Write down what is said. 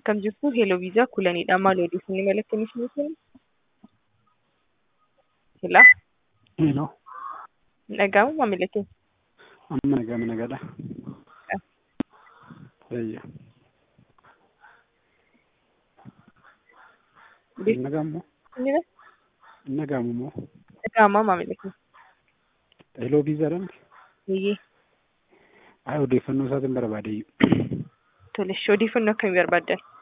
Akkam jirtu Hello Viizaaa kulanidha. Maal odeeffannoo mala akkamii isinii kennu? Hello, Hello. hin dhaga'amu maamila keenya? Amma nagama nagadha. Ayya. Nagamu Inni dha? nagamu moo Dhaga'amaa maamila keenya? Hello Viizaadhaan Eeyyee. ay odeeffannoo isaatiin barbaade Tole, odeeffannoo akkamii barbaaddan?